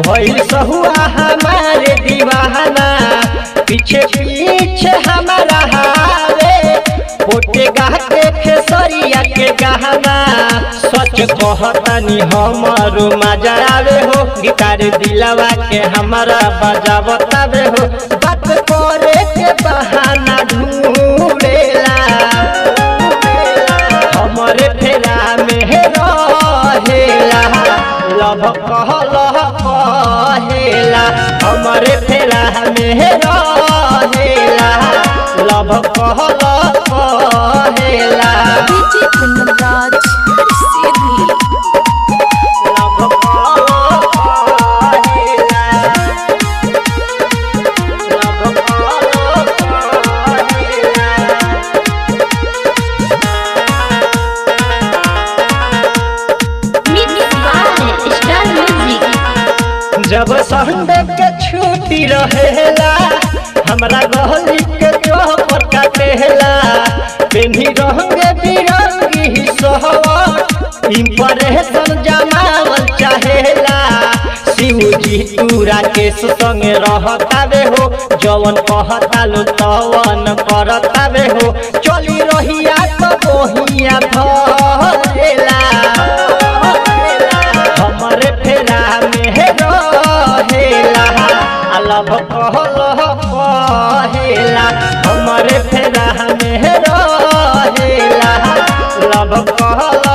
भइल सहुआ हमारे दीवाना पीछे पीछे हमारा हारे पोटे गाह के खेसरिया के गहना सच कहतानी हमारो मजा आवे हो गिटार दिलवा के हमारा बजावतावे हो बात करे के बहाना ढूंढेला हमरे फेरा में रहेला लभ कहल कहेला हमरे फेरा में रहेला लभ कहल कहेला DJ Kundaraj Sidhi. लभ कहल कहेला लभ कहल कहेला Mixed by Star Music. जब संडे के छुट्टी रहेला हमरा गहली के चौपर काटेला पेन्ही रंगे बिरंगी सहवट इम्प्रेशन जमावल चाहेला शिव जी तूरा के संगे रहतावे हो जवन कहता लो तवन करतावे हो चली रहिया तो बोहिया धरेला हमरे फेरा में रहेला अलभ कहल कहेला हमरे फेरा में रहेला लभ कहल